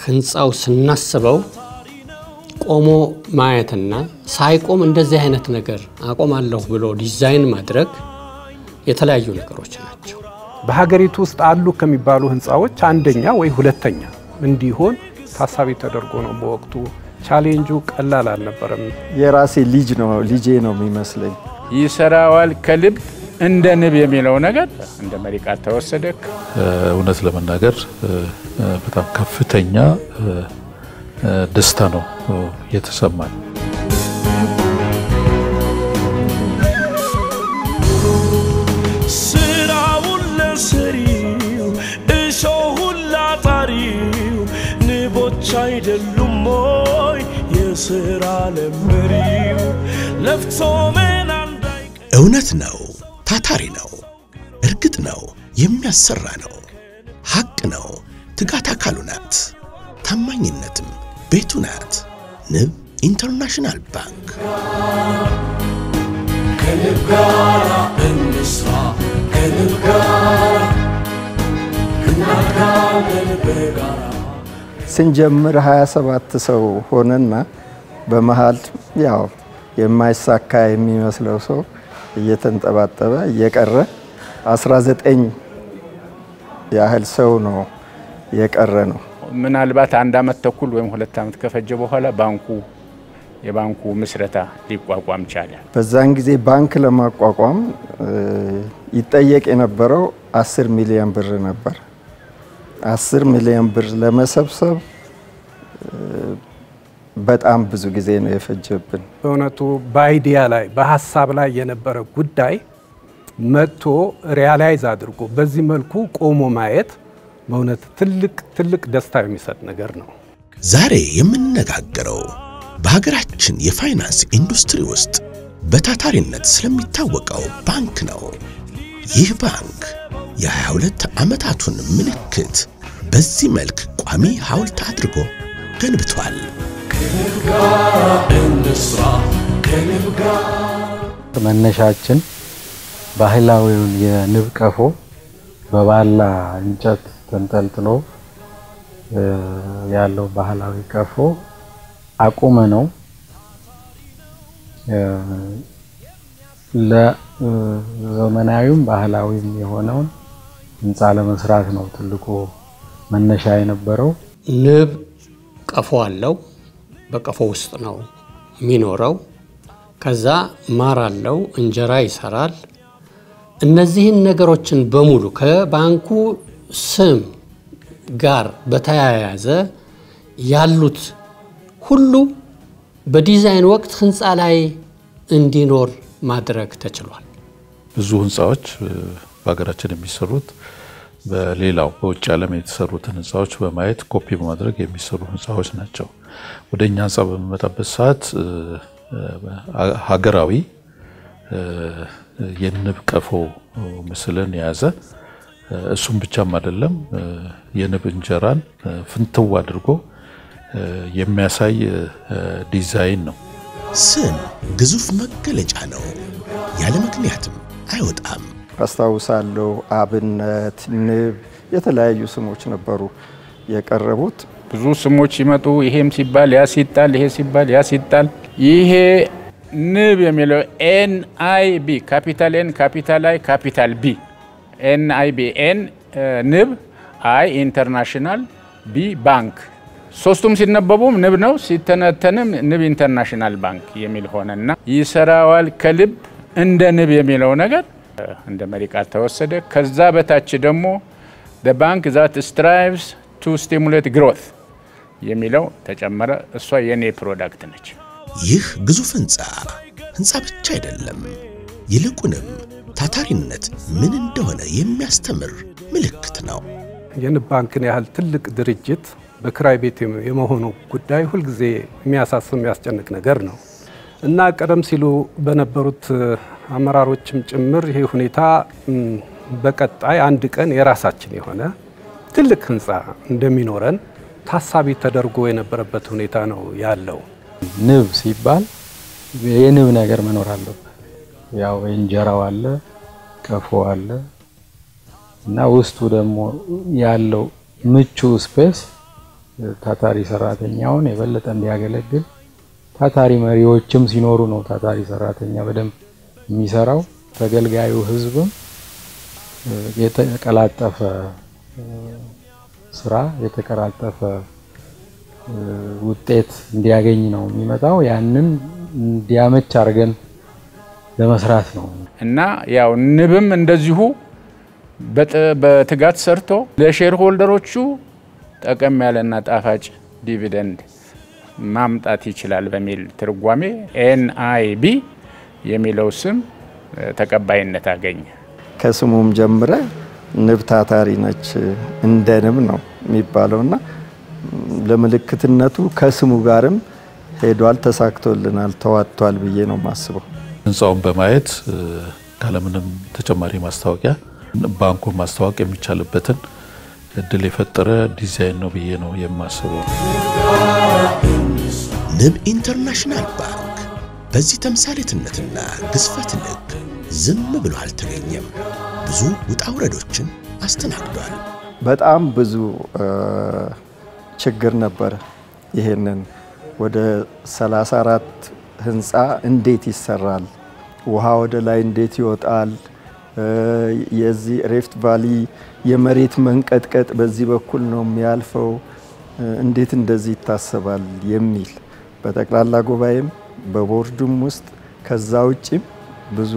ህንፃው ስናስበው ቆሞ ማየትና ሳይቆም እንደዚህ አይነት ነገር አቆማለሁ ብሎ ዲዛይን ማድረግ የተለያዩ ነገሮች ናቸው። በሀገሪቱ ውስጥ አሉ ከሚባሉ ህንፃዎች አንደኛ ወይ ሁለተኛ እንዲሆን ታሳቢ ተደርጎ ነው። በወቅቱ ቻሌንጁ ቀላል አልነበረም። የራሴ ልጅ ነው ልጄ ነው የሚመስለኝ። ይሰራዋል ከልብ እንደ ንብ የሚለው ነገር እንደ መሪ ቃል ተወሰደ። እውነት ለመናገር በጣም ከፍተኛ ደስታ ነው የተሰማኝ። ስራውን ለሰሪው እሾሁን ላጣሪው ንቦች አይደሉም ሞይ የስራ ለመሪው ለፍቶ መና እንዳይቀር እውነት ነው፣ ታታሪ ነው፣ እርግጥ ነው፣ የሚያሰራ ነው፣ ሐቅ ነው፣ ትጋት አካሉ ናት፣ ታማኝነትም ቤቱ ናት። ንብ ኢንተርናሽናል ባንክ ከንብ ጋራ እንስራ ከንብ ጋራ እናድጋለን በጋራ ስንጀምር 27 ሰው ሆነና በመሃል ያው የማይሳካ የሚመስለው ሰው እየተንጠባጠበ እየቀረ 19 ያህል ሰው ነው የቀረ ነው። ምናልባት አንድ አመት ተኩል ወይም ሁለት አመት ከፈጀ በኋላ ባንኩ የባንኩ ምስረታ ሊቋቋም ቻለ። በዛን ጊዜ ባንክ ለማቋቋም ይጠየቅ የነበረው 10 ሚሊዮን ብር ነበር። 10 ሚሊዮን ብር ለመሰብሰብ በጣም ብዙ ጊዜ ነው የፈጀብን። በእውነቱ በአይዲያ ላይ በሀሳብ ላይ የነበረ ጉዳይ መጥቶ ሪያላይዝ አድርጎ በዚህ መልኩ ቆሞ ማየት በእውነት ትልቅ ትልቅ ደስታ የሚሰጥ ነገር ነው። ዛሬ የምንነጋገረው በሀገራችን የፋይናንስ ኢንዱስትሪ ውስጥ በታታሪነት ስለሚታወቀው ባንክ ነው። ይህ ባንክ የ22 ዓመታቱን ምልክት በዚህ መልክ ቋሚ ሐውልት አድርጎ ገንብቷል። ከንብ ጋራ እንስራ ከንብ ጋራ መነሻችን ባህላዊውን የንብ ቀፎ በባላ እንጨት ተንጠልጥሎ ያለው ባህላዊ ቀፎ አቁመ ነው ለዘመናዊም ባህላዊም የሆነውን ህንፃ ለመስራት ነው ትልቁ መነሻ የነበረው። ንብ ቀፎ አለው። በቀፎ ውስጥ ነው የሚኖረው። ከዛ ማር አለው፣ እንጀራ ይሰራል። እነዚህን ነገሮችን በሙሉ ከባንኩ ስም ጋር በተያያዘ ያሉት ሁሉ በዲዛይን ወቅት ህንፃ ላይ እንዲኖር ማድረግ ተችሏል። ብዙ ህንፃዎች በሀገራችን የሚሰሩት በሌላው በውጭ ዓለም የተሰሩትን ህንፃዎች በማየት ኮፒ በማድረግ የሚሰሩ ህንፃዎች ናቸው። ወደ እኛ ህንፃ በሚመጣበት ሰዓት ሀገራዊ የንብ ቀፎ ምስልን የያዘ እሱም ብቻም አይደለም፣ የንብ እንጀራን ፍንትው አድርጎ የሚያሳይ ዲዛይን ነው። ስም ግዙፍ መገለጫ ነው፣ ያለ ምክንያትም አይወጣም። አስታውሳለሁ። አብነት፣ ንብ፣ የተለያዩ ስሞች ነበሩ የቀረቡት። ብዙ ስሞች ሲመጡ ይሄም ሲባል ያ ሲጣል፣ ይሄ ሲባል ያ ሲጣል፣ ይሄ ንብ የሚለው ኤን አይ ቢ ካፒታል ኤን ካፒታል አይ ካፒታል ቢ ኤን አይ ቢ ኤን ንብ አይ ኢንተርናሽናል ቢ ባንክ ሶስቱም ሲነበቡም ንብ ነው፣ ሲተነተንም ንብ ኢንተርናሽናል ባንክ የሚል ሆነና ይሰራዋል ከልብ እንደ ንብ የሚለው ነገር እንደ መሪ ቃል ተወሰደ። ከዛ በታች ደግሞ ባንክ ዛት ስትራይቭስ ቱ ስቲሙሌት ግሮት የሚለው ተጨመረ። እሷ የኔ ፕሮዳክት ነች። ይህ ግዙፍ ህንፃ ህንፃ ብቻ አይደለም፣ ይልቁንም ታታሪነት ምን እንደሆነ የሚያስተምር ምልክት ነው። የንብ ባንክን ያህል ትልቅ ድርጅት በክራይ ቤት የመሆኑ ጉዳይ ሁልጊዜ የሚያሳስብ የሚያስጨንቅ ነገር ነው እና ቀደም ሲሉ በነበሩት አመራሮችም ጭምር ይሄ ሁኔታ በቀጣይ አንድ ቀን የራሳችን የሆነ ትልቅ ህንፃ እንደሚኖረን ታሳቢ ተደርጎ የነበረበት ሁኔታ ነው ያለው። ንብ ሲባል የንብ ነገር መኖር አለበት። ያው እንጀራው አለ፣ ቀፎ አለ እና ውስጡ ደግሞ ያለው ምቹ ስፔስ ታታሪ ሰራተኛውን የበለጠ እንዲያገለግል ታታሪ መሪዎችም ሲኖሩ ነው ታታሪ ሰራተኛ በደንብ የሚሰራው። ተገልጋዩ ህዝብም የተቀላጠፈ ስራ የተቀላጠፈ ውጤት እንዲያገኝ ነው የሚመጣው። ያንን እንዲያመች አድርገን ለመስራት ነው እና ያው ንብም እንደዚሁ በትጋት ሰርቶ ለሼር ሆልደሮቹ ጠቀም ያለና ጣፋጭ ዲቪደንድ ማምጣት ይችላል በሚል ትርጓሜ ኤንአይቢ የሚለው ስም ተቀባይነት አገኘ። ከስሙም ጀምረ ንብ ታታሪ ነች እንደ ንብ ነው የሚባለውና ለምልክትነቱ ከስሙ ጋርም ሄዷል፣ ተሳክቶልናል፣ ተዋጥቷል ብዬ ነው የማስበው። ህንፃውን በማየት ካለምንም ተጨማሪ ማስታወቂያ ባንኩን ማስተዋወቅ የሚቻልበትን እድል የፈጠረ ዲዛይን ነው ብዬ ነው የማስበው። ንብ ኢንተርናሽናል ባንክ በዚህ ተምሳሌትነትና ግዝፈት ልክ ዝም ብሎ አልተገኘም። ብዙ ውጣ ውረዶችን አስተናግዷል። በጣም ብዙ ችግር ነበረ። ይሄንን ወደ 34 ህንፃ እንዴት ይሰራል? ውሃ ወደ ላይ እንዴት ይወጣል? የዚህ ሬፍት ቫሊ የመሬት መንቀጥቀጥ በዚህ በኩል ነው የሚያልፈው፣ እንዴት እንደዚህ ይታሰባል የሚል በጠቅላላ ጉባኤም በቦርዱም ውስጥ ከዛ ውጭም ብዙ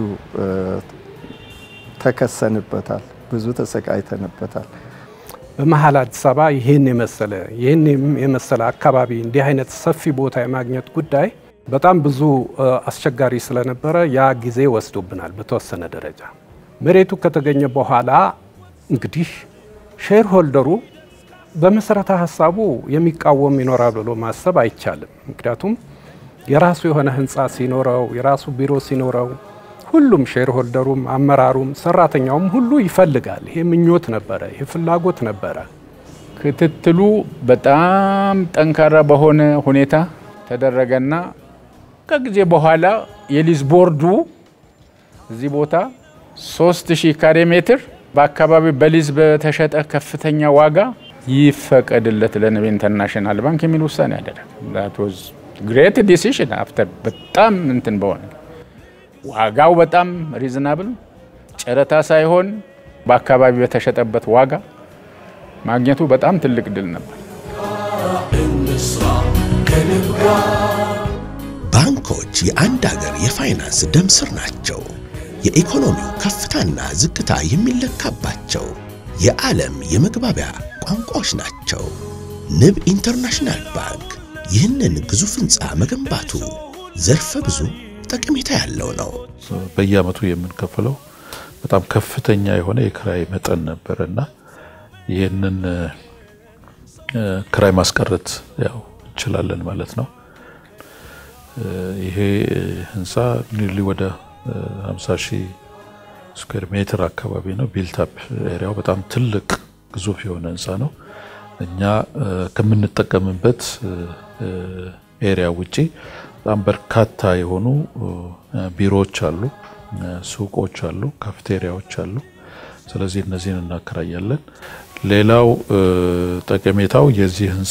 ተከሰንበታል፣ ብዙ ተሰቃይተንበታል። በመሀል አዲስ አበባ ይህን የመሰለ ይህን የመሰለ አካባቢ እንዲህ አይነት ሰፊ ቦታ የማግኘት ጉዳይ በጣም ብዙ አስቸጋሪ ስለነበረ ያ ጊዜ ወስዶብናል። በተወሰነ ደረጃ መሬቱ ከተገኘ በኋላ እንግዲህ ሼር ሆልደሩ በመሰረተ ሀሳቡ የሚቃወም ይኖራል ብሎ ማሰብ አይቻልም። ምክንያቱም የራሱ የሆነ ህንፃ ሲኖረው የራሱ ቢሮ ሲኖረው ሁሉም ሼር ሆልደሩም አመራሩም ሰራተኛውም ሁሉ ይፈልጋል። ይሄ ምኞት ነበረ፣ ይሄ ፍላጎት ነበረ። ክትትሉ በጣም ጠንካራ በሆነ ሁኔታ ተደረገና ከጊዜ በኋላ የሊዝ ቦርዱ እዚህ ቦታ 3000 ካሬ ሜትር በአካባቢ በሊዝ በተሸጠ ከፍተኛ ዋጋ ይፈቀድለት ለንብ ኢንተርናሽናል ባንክ የሚል ውሳኔ ያደረገ ግሬት ዲሲሽን አፍተር በጣም እንትን በሆነ ዋጋው በጣም ሪዝናብል ጨረታ ሳይሆን በአካባቢ በተሸጠበት ዋጋ ማግኘቱ በጣም ትልቅ ድል ነበር። ባንኮች የአንድ ሀገር የፋይናንስ ደም ስር ናቸው። የኢኮኖሚው ከፍታና ዝቅታ የሚለካባቸው የዓለም የመግባቢያ ቋንቋዎች ናቸው። ንብ ኢንተርናሽናል ባንክ ይህንን ግዙፍ ህንፃ መገንባቱ ዘርፈ ብዙ ጠቀሜታ ያለው ነው። በየአመቱ የምንከፍለው በጣም ከፍተኛ የሆነ የክራይ መጠን ነበር እና ይህንን ክራይ ማስቀረት ያው እንችላለን ማለት ነው። ይሄ ህንፃ ኒርሊ ወደ 50 ሺህ ስኩዌር ሜትር አካባቢ ነው። ቢልታፕ ኤሪያው በጣም ትልቅ ግዙፍ የሆነ ህንፃ ነው። እኛ ከምንጠቀምበት ኤሪያ ውጪ በጣም በርካታ የሆኑ ቢሮዎች አሉ፣ ሱቆች አሉ፣ ካፍቴሪያዎች አሉ። ስለዚህ እነዚህን እናከራያለን። ሌላው ጠቀሜታው የዚህ ህንፃ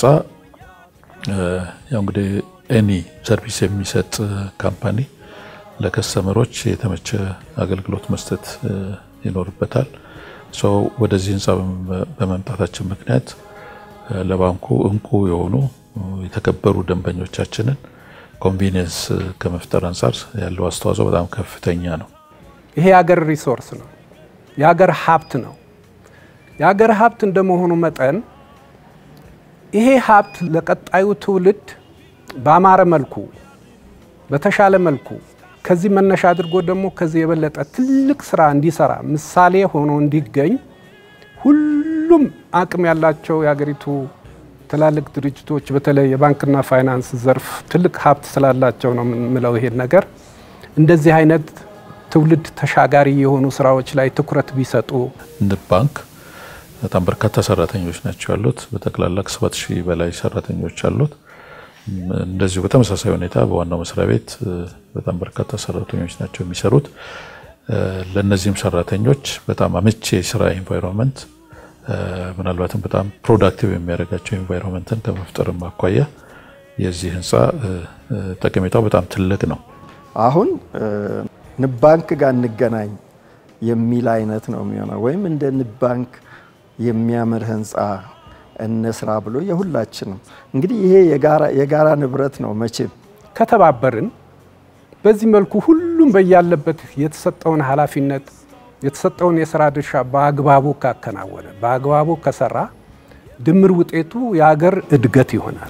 ያው እንግዲህ ኤኒ ሰርቪስ የሚሰጥ ካምፓኒ ለከስተመሮች የተመቸ አገልግሎት መስጠት ይኖርበታል። ሰው ወደዚህ ህንፃ በመምጣታችን ምክንያት ለባንኩ እንቁ የሆኑ የተከበሩ ደንበኞቻችንን ኮንቪኒየንስ ከመፍጠር አንጻር ያለው አስተዋጽኦ በጣም ከፍተኛ ነው። ይሄ የሀገር ሪሶርስ ነው፣ የሀገር ሀብት ነው። የሀገር ሀብት እንደመሆኑ መጠን ይሄ ሀብት ለቀጣዩ ትውልድ በአማረ መልኩ በተሻለ መልኩ ከዚህ መነሻ አድርጎ ደግሞ ከዚህ የበለጠ ትልቅ ስራ እንዲሰራ ምሳሌ ሆኖ እንዲገኝ ሁሉም አቅም ያላቸው የሀገሪቱ ትላልቅ ድርጅቶች በተለይ የባንክና ፋይናንስ ዘርፍ ትልቅ ሀብት ስላላቸው ነው የምንለው ይሄን ነገር እንደዚህ አይነት ትውልድ ተሻጋሪ የሆኑ ስራዎች ላይ ትኩረት ቢሰጡ። ንብ ባንክ በጣም በርካታ ሰራተኞች ናቸው ያሉት። በጠቅላላ ከሰባት ሺህ በላይ ሰራተኞች አሉት። እንደዚሁ በተመሳሳይ ሁኔታ በዋናው መስሪያ ቤት በጣም በርካታ ሰራተኞች ናቸው የሚሰሩት። ለእነዚህም ሰራተኞች በጣም አመቺ የስራ ኤንቫይሮንመንት ምናልባትም በጣም ፕሮዳክቲቭ የሚያደርጋቸው ኤንቫይሮንመንትን ከመፍጠርም አኳያ የዚህ ህንፃ ጠቀሜታው በጣም ትልቅ ነው። አሁን ንብ ባንክ ጋር እንገናኝ የሚል አይነት ነው የሚሆነው። ወይም እንደ ንብ ባንክ የሚያምር ህንፃ እንስራ ብሎ የሁላችንም እንግዲህ ይሄ የጋራ ንብረት ነው። መቼም ከተባበርን በዚህ መልኩ ሁሉም በያለበት የተሰጠውን ኃላፊነት የተሰጠውን የስራ ድርሻ በአግባቡ ካከናወነ በአግባቡ ከሰራ ድምር ውጤቱ የሀገር እድገት ይሆናል።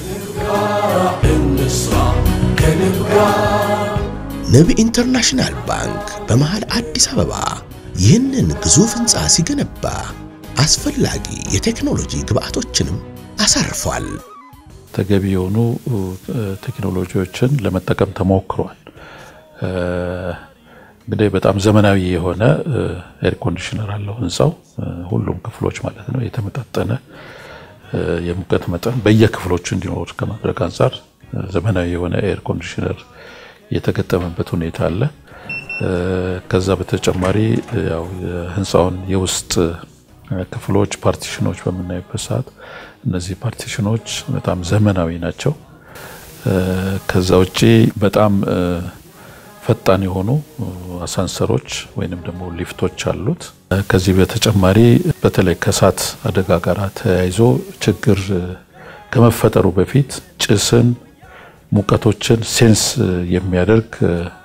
ንብ ኢንተርናሽናል ባንክ በመሃል አዲስ አበባ ይህንን ግዙፍ ህንፃ ሲገነባ አስፈላጊ የቴክኖሎጂ ግብአቶችንም አሳርፏል። ተገቢ የሆኑ ቴክኖሎጂዎችን ለመጠቀም ተሞክሯል። እንግዲህ በጣም ዘመናዊ የሆነ ኤር ኮንዲሽነር አለው ህንፃው፣ ሁሉም ክፍሎች ማለት ነው። የተመጣጠነ የሙቀት መጠን በየክፍሎቹ እንዲኖር ከማድረግ አንጻር ዘመናዊ የሆነ ኤር ኮንዲሽነር የተገጠመበት ሁኔታ አለ። ከዛ በተጨማሪ ያው የህንፃውን የውስጥ ክፍሎች ፓርቲሽኖች በምናይበት ሰዓት እነዚህ ፓርቲሽኖች በጣም ዘመናዊ ናቸው። ከዛ ውጪ በጣም ፈጣን የሆኑ አሳንሰሮች ወይንም ደግሞ ሊፍቶች አሉት። ከዚህ በተጨማሪ በተለይ ከእሳት አደጋ ጋር ተያይዞ ችግር ከመፈጠሩ በፊት ጭስን፣ ሙቀቶችን ሴንስ የሚያደርግ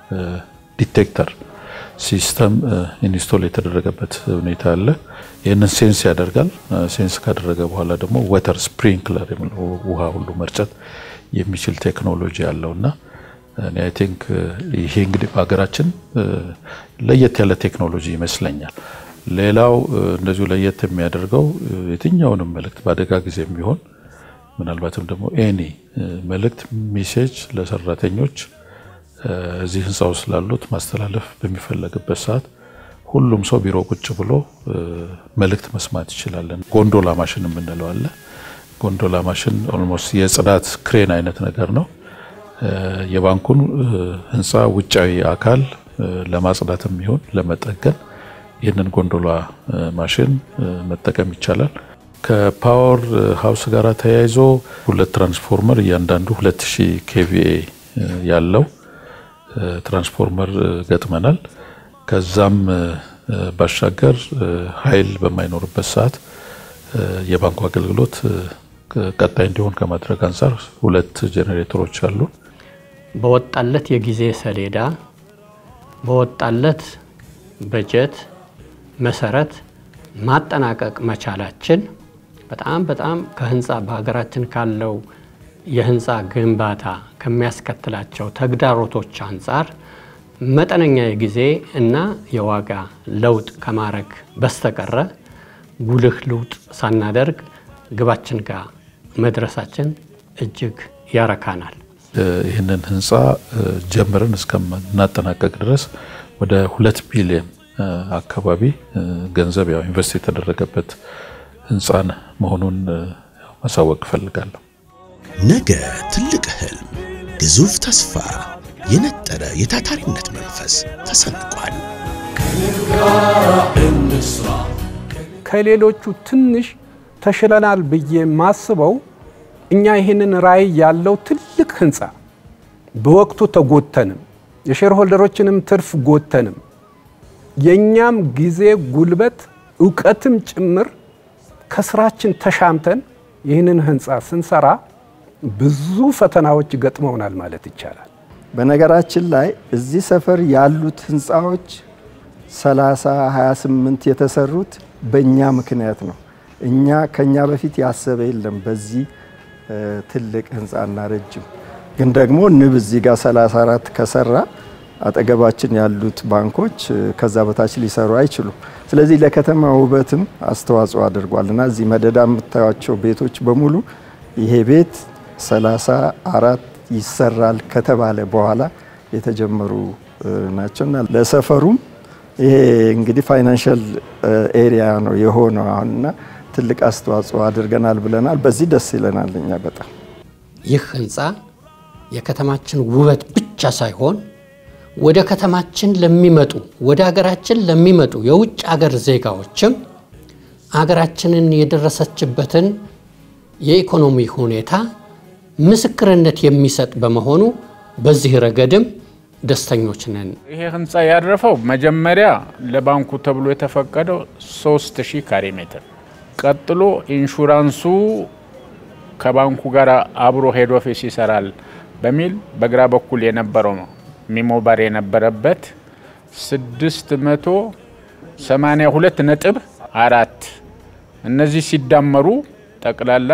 ዲቴክተር ሲስተም ኢንስቶል የተደረገበት ሁኔታ አለ። ይህንን ሴንስ ያደርጋል። ሴንስ ካደረገ በኋላ ደግሞ ወተር ስፕሪንክለር የሚለው ውሃ ሁሉ መርጨት የሚችል ቴክኖሎጂ አለው እና እኔ አይ ቲንክ ይሄ እንግዲህ በሀገራችን ለየት ያለ ቴክኖሎጂ ይመስለኛል። ሌላው እንደዚሁ ለየት የሚያደርገው የትኛውንም መልእክት በአደጋ ጊዜ የሚሆን ምናልባትም ደግሞ ኤኒ መልእክት ሜሴጅ ለሰራተኞች እዚህ ህንፃ ውስጥ ላሉት ማስተላለፍ በሚፈለግበት ሰዓት ሁሉም ሰው ቢሮ ቁጭ ብሎ መልእክት መስማት ይችላለን። ጎንዶላ ማሽን የምንለው አለ። ጎንዶላ ማሽን ኦልሞስት የጽዳት ክሬን አይነት ነገር ነው። የባንኩን ህንፃ ውጫዊ አካል ለማጽዳትም ይሁን ለመጠገን ይህንን ጎንዶላ ማሽን መጠቀም ይቻላል። ከፓወር ሀውስ ጋር ተያይዞ ሁለት ትራንስፎርመር እያንዳንዱ 2000 ኬቪኤ ያለው ትራንስፎርመር ገጥመናል። ከዛም ባሻገር ኃይል በማይኖርበት ሰዓት የባንኩ አገልግሎት ቀጣይ እንዲሆን ከማድረግ አንጻር ሁለት ጄኔሬተሮች አሉ። በወጣለት የጊዜ ሰሌዳ በወጣለት በጀት መሰረት ማጠናቀቅ መቻላችን በጣም በጣም ከህንፃ በሀገራችን ካለው የህንፃ ግንባታ ከሚያስከትላቸው ተግዳሮቶች አንጻር መጠነኛ የጊዜ እና የዋጋ ለውጥ ከማድረግ በስተቀረ ጉልህ ለውጥ ሳናደርግ ግባችን ጋር መድረሳችን እጅግ ያረካናል። ይህንን ህንፃ ጀምረን እስከምናጠናቀቅ ድረስ ወደ ሁለት ቢሊዮን አካባቢ ገንዘብ ያው ኢንቨስት የተደረገበት ህንፃን መሆኑን ማሳወቅ እፈልጋለሁ። ነገ ትልቅ ህልም፣ ግዙፍ ተስፋ፣ የነጠረ የታታሪነት መንፈስ ተሰንቋል። ከሌሎቹ ትንሽ ተሽለናል ብዬ ማስበው እኛ ይህንን ራዕይ ያለው ትልቅ ህንፃ በወቅቱ ተጎተንም የሼርሆልደሮችንም ትርፍ ጎተንም የእኛም ጊዜ ጉልበት እውቀትም ጭምር ከስራችን ተሻምተን ይህንን ህንፃ ስንሰራ ብዙ ፈተናዎች ገጥመውናል ማለት ይቻላል። በነገራችን ላይ እዚህ ሰፈር ያሉት ህንፃዎች 30 28 የተሰሩት በእኛ ምክንያት ነው። እኛ ከኛ በፊት ያሰበ የለም በዚህ ትልቅ ህንፃና ረጅም ግን ደግሞ ንብ እዚህ ጋር 34 ከሰራ አጠገባችን ያሉት ባንኮች ከዛ በታች ሊሰሩ አይችሉም። ስለዚህ ለከተማ ውበትም አስተዋጽኦ አድርጓል እና እዚህ መደዳ የምታዩቸው ቤቶች በሙሉ ይሄ ቤት 34 ይሰራል ከተባለ በኋላ የተጀመሩ ናቸውና ለሰፈሩም ይሄ እንግዲህ ፋይናንሻል ኤሪያ ነው የሆነው አሁንና ትልቅ አስተዋጽኦ አድርገናል ብለናል። በዚህ ደስ ይለናል እኛ በጣም ይህ ህንፃ የከተማችን ውበት ብቻ ሳይሆን ወደ ከተማችን ለሚመጡ ወደ ሀገራችን ለሚመጡ የውጭ ሀገር ዜጋዎችም አገራችንን የደረሰችበትን የኢኮኖሚ ሁኔታ ምስክርነት የሚሰጥ በመሆኑ በዚህ ረገድም ደስተኞች ነን። ይሄ ህንፃ ያረፈው መጀመሪያ ለባንኩ ተብሎ የተፈቀደው 3000 ካሬ ሜትር፣ ቀጥሎ ኢንሹራንሱ ከባንኩ ጋር አብሮ ሄድ ኦፊስ ይሰራል በሚል በግራ በኩል የነበረው ሚሞባር የነበረበት 682 ነጥብ አራት እነዚህ ሲዳመሩ ጠቅላላ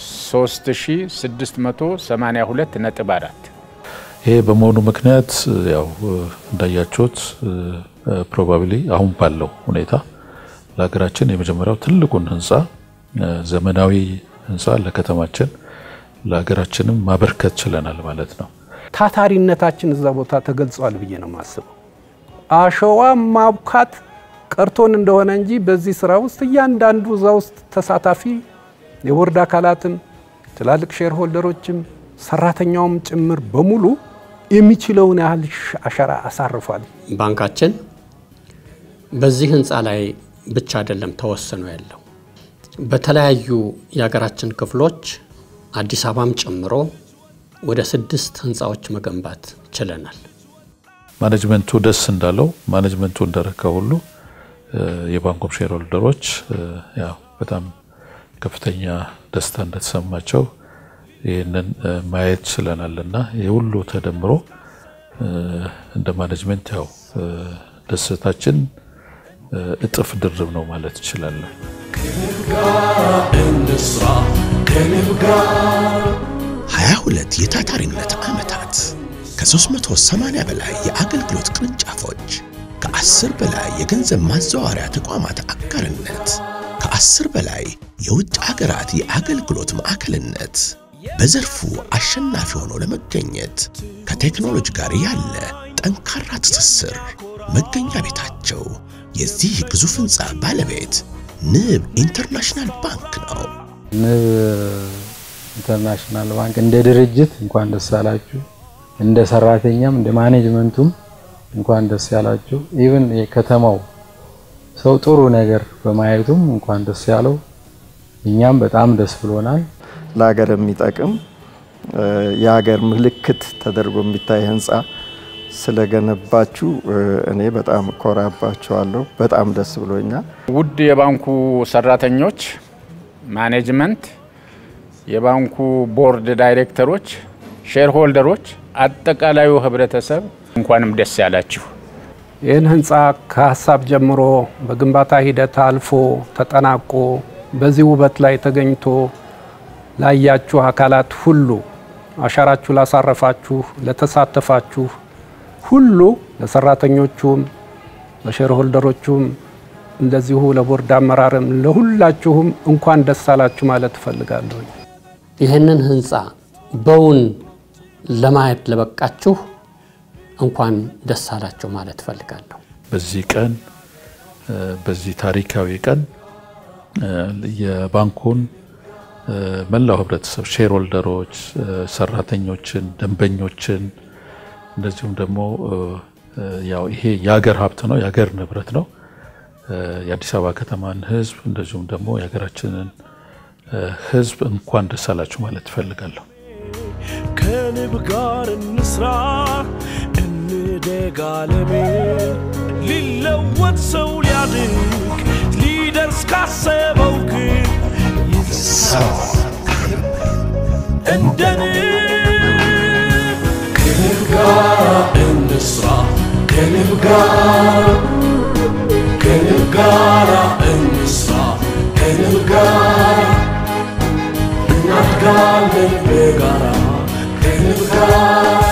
3682 ነጥብ አራት ይሄ በመሆኑ ምክንያት ያው እንዳያችሁት ፕሮባብሊ አሁን ባለው ሁኔታ ለሀገራችን የመጀመሪያው ትልቁን ህንፃ ዘመናዊ ህንፃ ለከተማችን ለሀገራችንም ማበርከት ችለናል ማለት ነው። ታታሪነታችን እዛ ቦታ ተገልጿል ብዬ ነው የማስበው። አሸዋ ማብካት ቀርቶን እንደሆነ እንጂ በዚህ ስራ ውስጥ እያንዳንዱ እዛ ውስጥ ተሳታፊ የቦርድ አካላትም ትላልቅ ሼር ሆልደሮችም ሰራተኛውም ጭምር በሙሉ የሚችለውን ያህል አሻራ አሳርፏል። ባንካችን በዚህ ህንፃ ላይ ብቻ አይደለም ተወስኖ ያለው በተለያዩ የሀገራችን ክፍሎች አዲስ አበባም ጨምሮ ወደ ስድስት ህንፃዎች መገንባት ችለናል። ማኔጅመንቱ ደስ እንዳለው ማኔጅመንቱ እንደረካ ሁሉ የባንኩም ሼር ሆልደሮች ያው በጣም ከፍተኛ ደስታ እንደተሰማቸው ይህንን ማየት ችለናል እና ይህ ሁሉ ተደምሮ እንደ ማኔጅመንት ያው ደስታችን እጥፍ ድርብ ነው ማለት እችላለሁ። ከንብ ጋር እንስራ ከንብ ጋር 22 የታታሪነት ዓመታት ከ380 በላይ የአገልግሎት ቅርንጫፎች ከ10 በላይ የገንዘብ ማዘዋወሪያ ተቋማት አጋርነት ከ10 በላይ የውጭ አገራት የአገልግሎት ማዕከልነት በዘርፉ አሸናፊ ሆኖ ለመገኘት ከቴክኖሎጂ ጋር ያለ ጠንካራ ትስስር መገኛ ቤታቸው የዚህ ግዙፍ ሕንፃ ባለቤት ንብ ኢንተርናሽናል ባንክ ነው። ንብ ኢንተርናሽናል ባንክ እንደ ድርጅት እንኳን ደስ ያላችሁ፣ እንደ ሰራተኛም እንደ ማኔጅመንቱም እንኳን ደስ ያላችሁ። ኢቭን የከተማው ሰው ጥሩ ነገር በማየቱም እንኳን ደስ ያለው። እኛም በጣም ደስ ብሎናል። ለሀገር የሚጠቅም የሀገር ምልክት ተደርጎ የሚታይ ህንፃ ስለገነባችሁ እኔ በጣም ኮራባችኋለሁ። በጣም ደስ ብሎኛል። ውድ የባንኩ ሰራተኞች፣ ማኔጅመንት፣ የባንኩ ቦርድ ዳይሬክተሮች፣ ሼር ሆልደሮች፣ አጠቃላዩ ህብረተሰብ እንኳንም ደስ ያላችሁ። ይህን ህንፃ ከሀሳብ ጀምሮ በግንባታ ሂደት አልፎ ተጠናቆ በዚህ ውበት ላይ ተገኝቶ ላያችሁ አካላት ሁሉ አሻራችሁ ላሳረፋችሁ፣ ለተሳተፋችሁ ሁሉ ለሰራተኞቹም፣ ለሼር ሆልደሮቹም እንደዚሁ ለቦርድ አመራርም ለሁላችሁም እንኳን ደስ አላችሁ ማለት እፈልጋለሁ። ይህንን ህንፃ በውን ለማየት ለበቃችሁ እንኳን ደስ አላችሁ ማለት እፈልጋለሁ። በዚህ ቀን በዚህ ታሪካዊ ቀን የባንኩን መላው ህብረተሰብ ሼር ሆልደሮች፣ ሰራተኞችን፣ ደንበኞችን እንደዚሁም ደግሞ ያው ይሄ የሀገር ሀብት ነው፣ የሀገር ንብረት ነው። የአዲስ አበባ ከተማን ህዝብ እንደዚሁም ደግሞ የሀገራችንን ህዝብ እንኳን ደስ አላችሁ ማለት እፈልጋለሁ። ከንብ ጋር እንስራ እንደግ ዓለሜ ሊለወጥ ሰው ሊያድግ ሊደርስ ካሰበው ግን ይሰው እንደ ንብ ከንብ ጋር እንስራ ከንብ ጋር ከንብ ጋር እንስራ ከንብ ጋር እናድጋለን በጋራ ከንብ ጋር